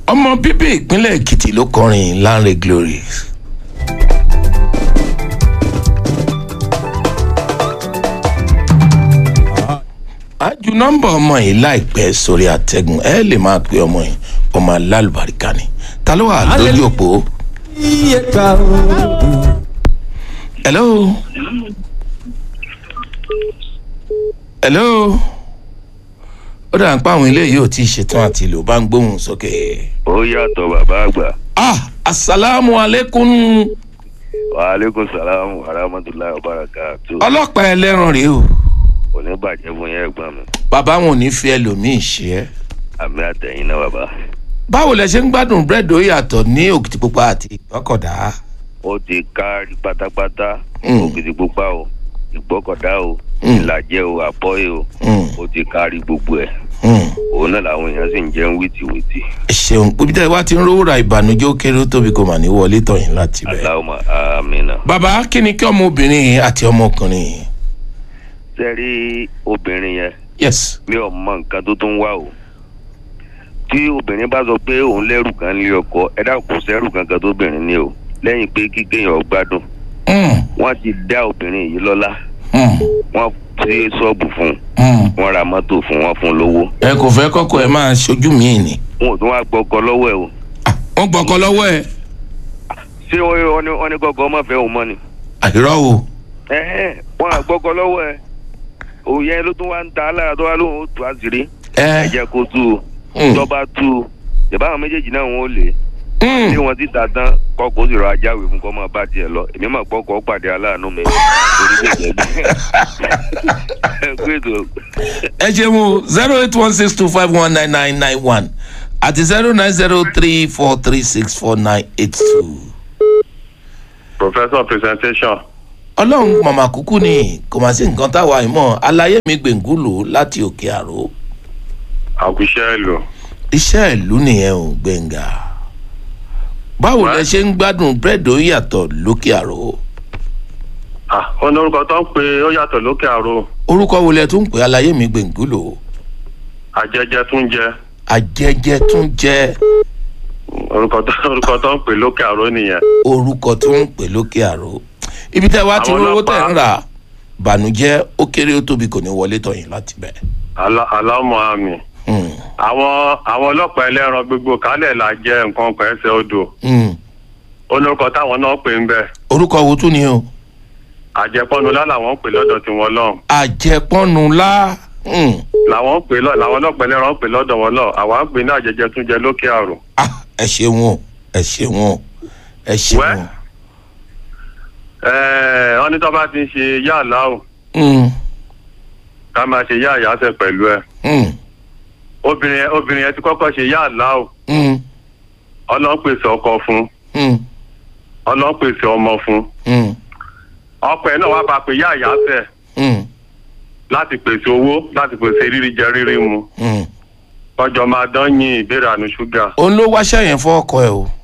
ọmọ bíbí ìpínlẹ̀ èkìtì ló kọrin lanre glory. a ju nọ́mbà ọmọ yìí láìpẹ́ sórí àtẹ̀gùn ẹ lè máa pe ọmọ yìí ọmọ alálùbáríkà ni ta ló wà lójú òpó. hello. hello. ó dà ń pa àwọn ilé yìí ò tí ì ṣetán àti lò bá ń gbóhùn sókè. ó yàtọ̀ bàbá àgbà. ah asalaamu aleykum waaleykum salaam wa rahmatulahi wa barakatu. ọlọ́pàá ẹlẹ́ran rèé o kò ní bàjẹ́ fún yẹn ẹ̀gbọ́n mi. bàbá wọn ò ní fi ẹlòmíì ṣe é. àmì àtẹ̀yìn náà bàbá. báwo lẹ ṣe ń gbádùn búrẹ́dì ó yàtọ̀ ní òkìtìpupa àti ìgbọ́kọ̀dá. ó ti kárí pátápátá Mm. òkìtìpupa o ìgbọ́kọ̀dá o Mm. ìlàjẹ o àbọ́yé o Mm. ó ti kárí gbogbo ẹ̀ Hmm. òun náà làwọn èèyàn sì ń jẹun wìtìwìtì. ẹ ṣeun bíbí tẹ́ ẹ wá ti ń rówó ra ìbànújẹ́ ó kéré ó tóbi kò mà ní wọlé tọ̀yìn láti bẹ̀. aláwọ̀ àmìnà. bàbá kí ni kí ọmọbìnrin yìí àti ọmọkùnrin yìí. sẹ́rí obìnrin yẹn yes. mi ò mọ nǹkan tó tún wá o tí obìnrin bá sọ pé òun lẹ́rù kan lé ọkọ ẹ dá kò sẹ́rù kankan tó obìnrin ní o lẹ́yìn pé kíkéèyàn gbádùn Hmm. wọ́n ti dá obìnrin yìí lọ́lá Hmm. wọ́n ti ṣọ́ọ̀bù fún un Hmm. wọ́n ra mọ́tò fún wọn fún lówó ẹ kò fẹ́ kọ́kọ́ ẹ máa ṣojú mi ni. wọn ò tún wá gbọ́kọ lọ́wọ́ ẹ̀ o Ah, wọ́n gbọ́kọ lọ́wọ́ ẹ. ṣé wọ́n wọ́n ní wọ́n ní kọ́kọ́ ọmọ fẹ́ òun mọ́ ni àìrọ́ o. ẹ̀hẹ́n wọ́n á gbọ́kọ lọ́wọ́ ẹ̀ òun yẹn ló tún wá ń ta alára tó wá lóhùn ó tù àṣírí ẹ ẹ. jẹ́ kó tú o Hmm. tó bá tú o ìbá àwọn méjèèjì náà wọn ò lè Hmm. tí wọn ti ta tán kọkọ ó sì rọ ajáwé fún kọ́ máa bá tiẹ̀ lọ èmi máa gbọ́ kọ́ pàdé aláàánú mi torí bẹ́ẹ̀ jẹ́ bí ẹ kú ètò ẹ ṣeun o zero eight one six two five one nine nine nine one àti zero nine zero three four three six four nine eight two. professor presentation ọlọ́run màmá kúkú ni kò má sí nǹkan táwa ìmọ̀ alayé mi gbẹ̀ngúlò láti òkè àrò àkùṣe ìlú iṣẹ́ ìlú nìyẹn ò gbẹ̀ngà báwo lẹ ṣe ń gbádùn búrẹ́dì ó yàtọ̀ lókè àrò ah ó ní orúkọ tó ń pe ó yàtọ̀ lókè àrò orúkọ wo lẹ tún pè alayé mi gbẹ̀ngúlò àjẹjẹ tún jẹ àjẹjẹ tún jẹ orúkọ tó orúkọ tó ń pè lókè àrò nìyẹn orúkọ tó ń pè lókè àrò ibi tẹ́ wá ti Àwọn rówó tẹ̀ ń ọlọ́pàá- rà bànújẹ́ ó kéré ó tóbi kò ní wọlé tọ̀yìn láti bẹ̀. Alá- alámọ àmì Hmm. àwọn àwọn ọlọ́pàá ẹlẹ́ran gbogbo kálẹ̀ là jẹ́ nǹkan kan ẹsẹ̀ odò Hmm. ó ní orúkọ táwọn náà pè ń bẹ̀ orúkọ wo tún ni o àjẹpọ́nulá làwọn ń pè lọ́dọ̀ tiwọn lọ́hùn àjẹpọ́nulá Hmm. làwọn ń pè lọ làwọn ọlọ́pàá ẹlẹ́ran ń pè lọ́dọ̀ wọn lọ àwa ń pè ní àjẹjẹ tún jẹ lókè àrò Ah, ẹ ṣeun o ẹ ṣeun o ẹ ṣeun Wẹ́. o. ẹ̀ẹ́ wọ́n ní tó bá ti ń ṣe yáàlá o Hmm. ká máa ṣe yáàyàsẹ̀ pẹ̀lú ẹ̀ Hmm. obìnrin yẹn obìnrin yẹn ti kọ́kọ́ ṣe yáàlá o Hmm. ọlọ́run pèsè ọkọ fún Hmm. ọlọ́run pèsè ọmọ fún Hmm. ọkọ ẹ̀ náà wá bá pé yáàyàsẹ̀ Hmm. láti pèsè owó láti pèsè rírí jẹ rírí mu Hmm. ọjọ́ máa dán yín ìbéèrè àánú ṣúgà. òun ló wáṣẹ́ yẹn fún ọkọ ẹ o.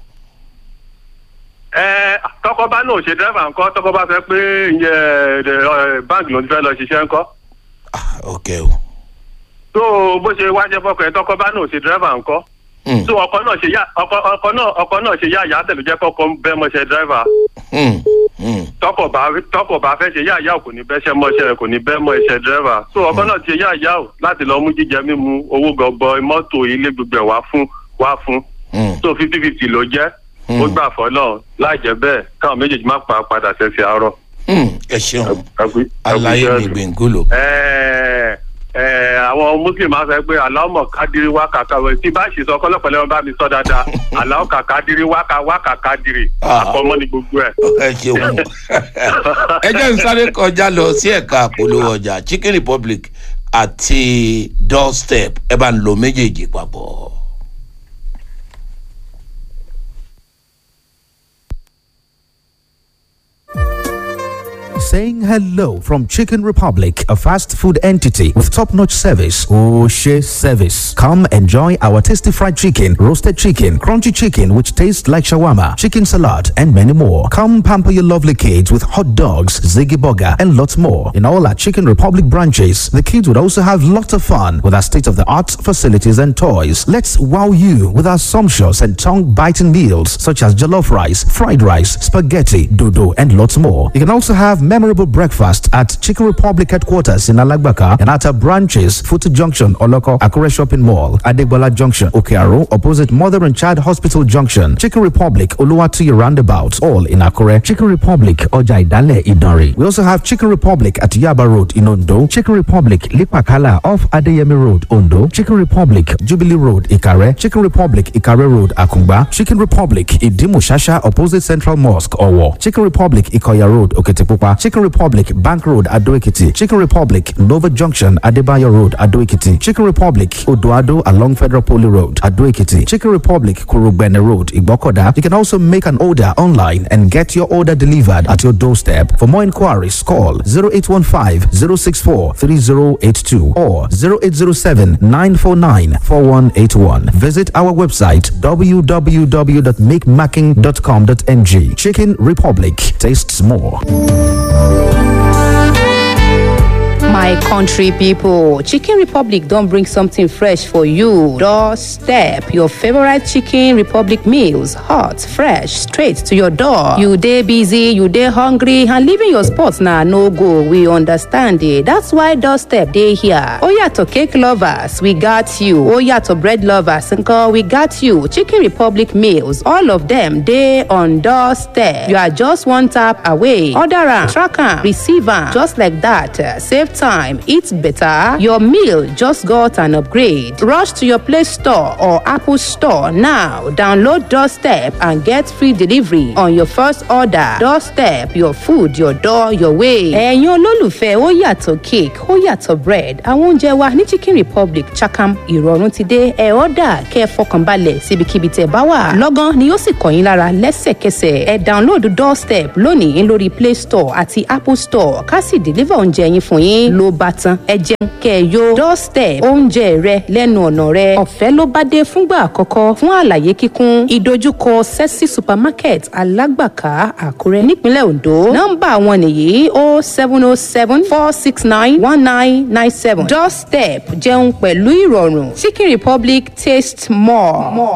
ẹ tọkọ bá náà ṣe dẹ́rẹ́bà ńkọ́ tọkọ bá fẹ́ pé ìyẹn báńkì ló ti fẹ́ lọ ṣiṣẹ́ ńkọ́ Ah, ok o. tó bó ṣe wáṣẹ fọkọ ẹ tọkọ bá náà ṣe dẹ́rẹ́bà ńkọ́ Hmm. tó ọkọ náà ṣe yá ọkọ ọkọ náà ọkọ náà ṣe yá àyà tẹ̀lé jẹ́ kọ́kọ́ bẹ́ẹ̀ mọ́ṣẹ́ dẹ́rẹ́bà Hmm. Hmm. tọkọ bá tọkọ bá fẹ́ ṣe yá àyà kò ní bẹ́ṣẹ́ mọ́ṣẹ́ kò ní bẹ́ẹ̀ mọ́ iṣẹ́ dẹ́rẹ́bà tó ọkọ náà ti ṣe yá àyà o láti lọ mú jíjẹ mímu owó gọbọ mọ́tò ilé gbogbo ẹ̀ wá fún wá fún Hmm. tó fifty fifty ló jẹ́ Hmm. ó gbà fọlọ́ láì jẹ́ bẹ́ẹ̀ káwọn méjèèjì má pa padà ṣẹ̀ṣẹ̀ àárọ̀. Hmm. ẹ ṣeun Àgbé- alayé àgbé- mi gbẹ̀ngúlò. Ẹ̀ẹ́, ẹ̀ẹ́, àwọn muslim máa sọ pé aláwọ̀ kádìrí wákà káwé tí bá ṣì sọ kọ́lọ́pẹ̀lẹ́ wọn bá mi sọ dáadáa aláwọ̀ kàkádìrí wákà wákà kádìrí Ah. àkọ́mọ́ ni gbogbo ẹ̀. ẹ ṣeun ẹ jẹ́ n sáré kọjá lọ sí ẹ̀ka àpolówó ọjà chicken republic àti doorstep ẹ bá ń lo méjèèjì papọ̀. saying hello from Chicken Republic, a fast food entity with top notch service. Oh, share service. Come enjoy our tasty fried chicken, roasted chicken, crunchy chicken, which tastes like shawarma, chicken salad, and many more. Come pamper your lovely kids with hot dogs, Ziggy Burger, and lots more. In all our Chicken Republic branches, the kids would also have lots of fun with our state of the art facilities and toys. Let's wow you with our sumptuous and tongue biting meals such as jollof rice, fried rice, spaghetti, dodo, and lots more. You can also have memorable breakfast at Chicken Republic headquarters in Alagbaka and at our branches, Futu Junction, Oloko, Akure Shopping Mall, Adegbola Junction, Okearo, opposite Mother and Child Hospital Junction, Chicken Republic, Oluwatu Roundabout, all in Akure, Chicken Republic, Oja Idale, Idari. We also have Chicken Republic at Yaba Road in Ondo, Chicken Republic, Lipakala off Adeyemi Road, Ondo, Chicken Republic, Jubilee Road, Ikare, Chicken Republic, Ikare Road, Akungba, Chicken Republic, Idimu Shasha, opposite Central Mosque, Owo, Chicken Republic, Ikoya Road, Oketipupa, Chicken Republic, Bank Road, Adoekiti, Chicken Republic, Nova Junction, Adebayo Road, Adoekiti, Chicken Republic, Odoado along Federal Poly Road, Adoekiti, Chicken Republic, Kurugbene Road, Igbokoda. You can also make an order online and get your order delivered at your doorstep. For more inquiries, call 0815 064 3082 or 0807 949 4181. Visit our website www.makemacking.com.ng. Chicken Republic tastes more. My country people, Chicken Republic don't bring something fresh for you. Doorstep your favorite Chicken Republic meals, hot, fresh, straight to your door. You day busy, you day hungry, and leaving your spot now no go. We understand it. That's why Doorstep day here. Oh yeah, to cake lovers, we got you. Oh yeah, to bread lovers, nko, we got you. Chicken Republic meals, all of them day on Doorstep. You are just one tap away. Order am, track am, receive am, just like that. Save time, eat better. Your meal just got an upgrade. Rush to your Play Store or Apple Store now. Download Doorstep and get free delivery on your first order. Doorstep, your food, your door, your way. ẹ̀yin olólùfẹ́ ó yàtọ̀ cake ó yàtọ̀ bread àwọn oúnjẹ wa ní Chicken Republic Chakam ìrọ̀rùn ti dé ẹ̀ ọ́dà kẹ́ ẹ fọkànbalẹ̀ síbikíbi tẹ̀ bá wà. lọ́gán ni ó sì kàn yín lára lẹ́sẹ̀kẹsẹ̀ ẹ download Doorstep lónìí lórí Play Store àti Apple Store ká sì deliver oúnjẹ yín fún yín ló bá tán ẹ jẹun kẹ́ ẹ yó Doorstep oúnjẹ rẹ lẹ́nu ọ̀nà rẹ ọ̀fẹ́ ló bá dé fúngbà àkọ́kọ́ fún àlàyé kíkún ìdojúkọ Sexy Supermarket Alágbàká Àkúrẹ́ nípínlẹ̀ Ondo nọ́mbà wọn nìyí o seven o seven four six nine one nine nine seven Doorstep jẹun pẹ̀lú ìrọ̀rùn Chicken Republic taste more. more.